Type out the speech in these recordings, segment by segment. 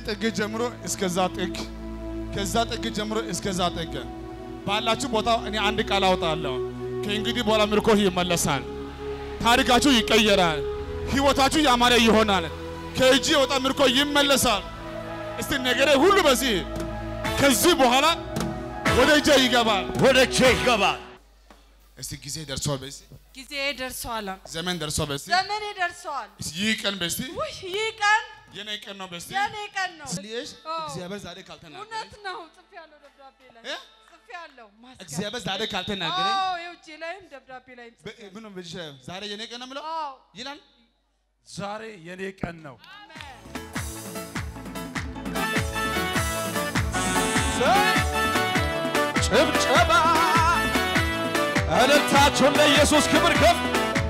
ጥግ ጀምሮ እስከዛ ጥግ፣ ከዛ ጥግ ጀምሮ እስከዛ ጥግ ባላችሁ ቦታ እኔ አንድ ቃል አውጣለሁ። ከእንግዲህ በኋላ ምርኮ ይመለሳል። ታሪካችሁ ይቀየራል። ህይወታችሁ ያማረ ይሆናል። ከእጅ የወጣ ምርኮ ይመለሳል። እስቲ ነገሬ ሁሉ በዚህ ከዚህ በኋላ ወደ እጄ ይገባል። ወደ እጄ ይገባል። እስቲ ጊዜ ደርሷል በሲ ጊዜ ደርሷል። ዘመን ደርሷል በሲ ዘመኔ ደርሷል። ይህ ቀን በሲ ውይ ይህ ቀን የኔ ቀን ነው በሲ የኔ ቀን ነው። ስልሽ አዎ። እግዚአብሔር ዛሬ ካልተናገረ እውነት ነው። ጽፌያለሁ ደብዳቤ ላይ እ? ጽፌያለሁ። ማስገብ- እግዚአብሔር ዛሬ ካልተናገረ አዎ የውጭ ላይም ደብዳቤ ላይም ጽፌያለሁ። ምን በዚህ ዛሬ የኔ ቀን ነው የምለው አዎ ይላል። ዛሬ የኔ ቀን ነው። አሜን። ጭብጨባ እልልታችሁን ለኢየሱስ ክብር ከፍ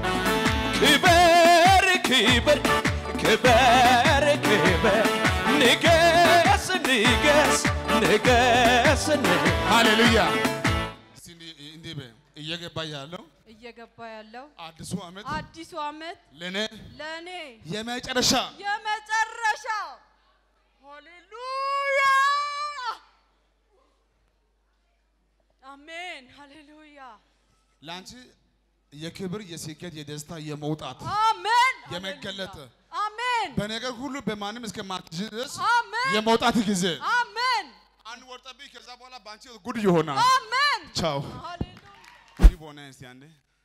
ክበር ክበር ክበር ክበር ንገስ ንገስ ንገስ ንገስ ሃሌሉያ። እስቲ እንዲህ እንዲህ በይ፣ እየገባ ያለው እየገባ ያለው አዲሱ ዓመት አዲሱ ዓመት ለኔ ለእኔ የመጨረሻ የመጨረሻ ሃሌሉያ አሜን ሃሌሉያ ለአንቺ የክብር የስኬት የደስታ የመውጣት አሜን የመገለጥ አሜን በነገር ሁሉ በማንም እስከማትችል ድረስ አሜን የመውጣት ጊዜ አሜን አንድ ወር ጠብቂ። ከዛ በኋላ በአንቺ ጉድ ይሆናል። አሜን ቻው ሃሌሉያ ይህ በሆነ እስቲ አንዴ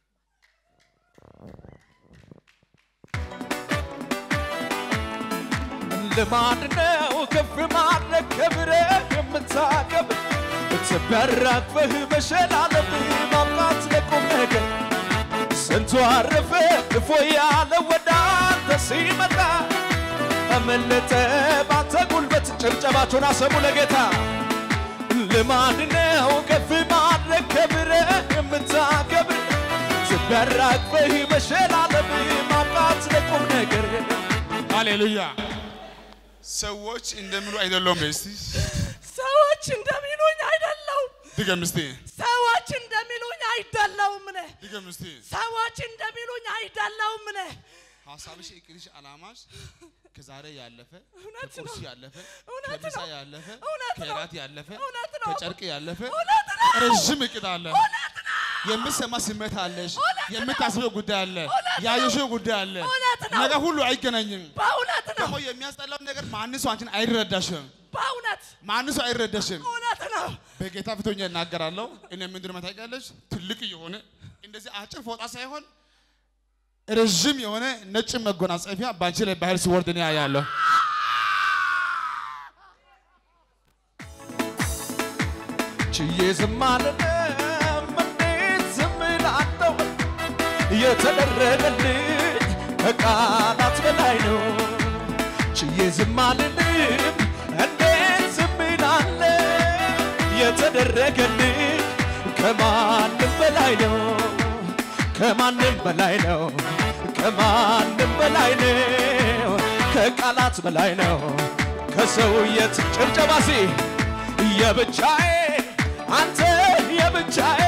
ልማድ ነው ከፍ ማድረግ ክብርህ የምታከብር ትበራክበህ መሸላለም ማምጣት ለቁም ነገር ስንቱ አረፈ ክፎ ያለ ወደ አንተ ሲመጣ አመለጠ ባንተ ጉልበት ጭብጨባቸውን አሰሙ ለጌታ ልማድ ነው ከፍ ማድረግ ክብርህ የምታከብር ትበራክበህ መሸላለም ማምጣት ለቁም ነገር ሃሌሉያ። ሰዎች እንደሚሉ አይደለም። እስቲ ሰዎች እንደሚሉኝ አይደለሁም ድገም እስቲ ሰዎች እንደሚሉኝ አይደለሁም እኔ ድገም እስቲ ሰዎች እንደሚሉኝ አይደለሁም እኔ ሀሳብሽ፣ እቅድሽ፣ አላማሽ ከዛሬ ያለፈ እውነት ከቁርስ ነው። ያለፈ እውነት ከምሳ ነው። ያለፈ እውነት ነው። ከራት ያለፈ እውነት ነው። ከጨርቅ ያለፈ እውነት ነው ረዥም እቅድ አለ። እውነት ነው የምትሰማ ስሜት አለሽ። እውነት ነው። የምታስበው ጉዳይ አለ። እውነት ነው። ያየሽው ጉዳይ አለ። እውነት ነው። ነገር ሁሉ አይገናኝም። በእውነት ነው ደግሞ የሚያስጠላው ነገር ማንም ሰው አንቺን አይረዳሽም። በእውነት ማንም ሰው አይረዳሽም። እውነት ነው በጌታ ፊት ሆኜ እናገራለሁ። እኔ ምንድን ነው ታውቂያለሽ? ትልቅ የሆነ እንደዚህ አጭር ፎጣ ሳይሆን ረዥም የሆነ ነጭ መጎናጸፊያ በአንቺ ላይ ባህል ሲወርድ እኔ አያለሁ። ችዬ ዝም አልልም እንዴት ዝም እላለሁ የተደረገልኝ ከቃላት በላይ ነው ችዬ ዝም አልልም እንዴት ዝም እላለሁ የተደረገልኝ ከማንም በላይ ነው ከማንም በላይ ነው ከማንም በላይ ነው ከቃላት በላይ ነው ከሰውየት ጭብጨባሲ የብቻዬ አንተ የብቻዬ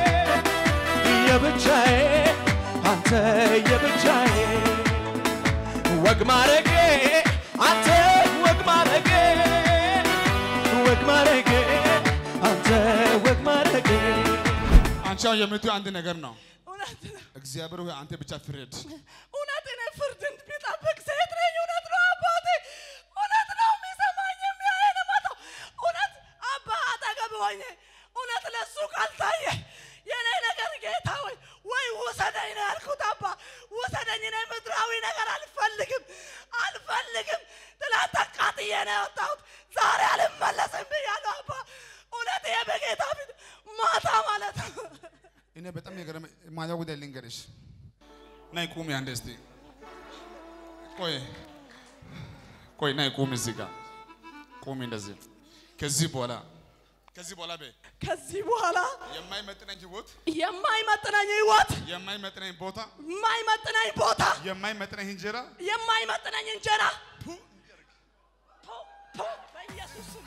የብቻዬ አንተ የብቻዬ ወግ ማረጌ አንተ ወግ ማረጌ ወግ ማረጌ አንተ ወግ ማረጌ አንቺ አሁን የምትይው አንድ ነገር ነው። እውነት ነው እግዚአብሔር ሆይ አንተ ብቻ ፍረድ። እውነት እኔ ፍርድን ቢጠብቅ ሴት ነኝ። እውነት ነው አባቴ፣ እውነት ነው የሚሰማኝ የሚያየን መጣው። እውነት አባ አጠገብ ሆኜ እውነት ለሱ ካልታየ የኔ ነገር ጌታ ሆይ ወይ ውሰደኝ ነው ያልኩት። አባ ውሰደኝ፣ እኔ ምድራዊ ነገር አልፈልግም አልፈልግም። ትላንት አቃጥዬ ነው የወጣሁት፣ ዛሬ አልመለስም ብያለሁ። አባ እውነት ይሄ በጌታ ፊት ማታ ማለት ነው እኔ በጣም የገረመ ማያ ጉዳይ ልንገርሽ። ናይ ቁሚ አንዴ እስቲ ቆይ ቆይ፣ ናይ ቁሚ እዚህ ጋር ቁሚ እንደዚህ። ከዚህ በኋላ ከዚህ በኋላ በይ ከዚህ በኋላ የማይመጥነኝ ህይወት፣ የማይመጥነኝ ህይወት የማይመጥነኝ ቦታ፣ የማይመጥነኝ ቦታ የማይመጥነኝ እንጀራ የማይመጥነኝ እንጀራ ቱ፣ ቱ፣ በኢየሱስ ስም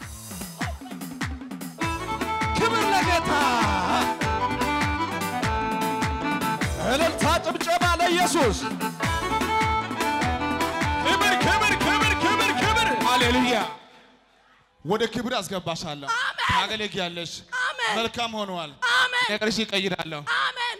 ክብር ለጌታ እልልታ ጭብጨባ ለኢየሱስ ክብር ክብር ክብር ክብር ክብር ሃሌሉያ። ወደ ክብር አስገባሻለሁ። አሜን። ታገለግያለሽ። አሜን መልካም ሆነዋል። አሜን ነገርሽ ይቀይራለሁ። አሜን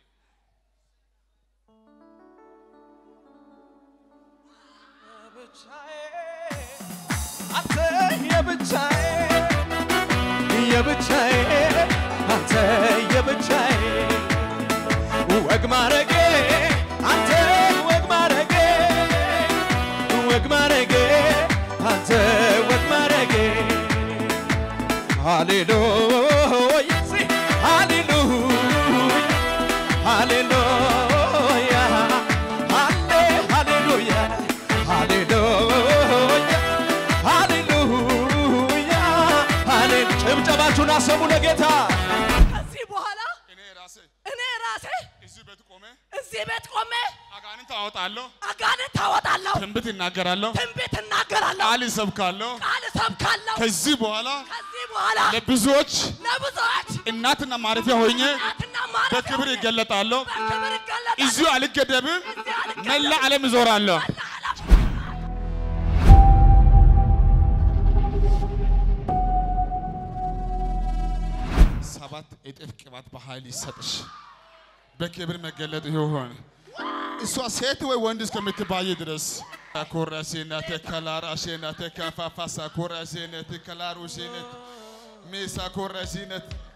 አንተ የብቻዬ የብቻዬ አንተ የብቻዬ ወግ ማረጌ አንተ ወግ ማረጌ ወግ ማረጌ አንተ ወግ ማረጌ ሃሌሉያ ሲ ሃሌሉያ ሃሌሉያ ሃሌ ሃሌሉያ ሃሌሉያ ሃሌሉያ ሃሌ ጭብጨባችሁን አሰሙ ለጌታ ከዚህ በኋላ እኔ ራሴ እኔ ራሴ እዚህ ቤት ቆሜ እዚህ ቤት ቆሜ አጋንንት አወጣለሁ፣ አጋንንት ታወጣለሁ ትንቢት እናገራለሁ፣ ትንቢት እናገራለሁ ቃል ይሰብካለሁ። ቃል እሰብካለሁ ከዚህ በኋላ ከዚህ በኋላ ለብዙዎች ለብዙዎች እናትና ማረፊያ ሆኜ እናትና ማረፊያ በክብር ሆኜ ይገለጣለሁ። በክብር ይገለጣል እዚሁ አልገደብም፣ እዚህ አልገደብም። መላ ዓለም እዞራለሁ። ሰባት እጥፍ ቅባት በኃይል ይሰጥሽ፣ በክብር መገለጥ ይሆን። እሷ ሴት ወይ ወንድ እስከምትባይ ድረስ ኮራሴናቴ ከላራሴናቴ ከፋፋሳ ኮራሴነት ከላሩሴነት ሜሳ ኮራሴነት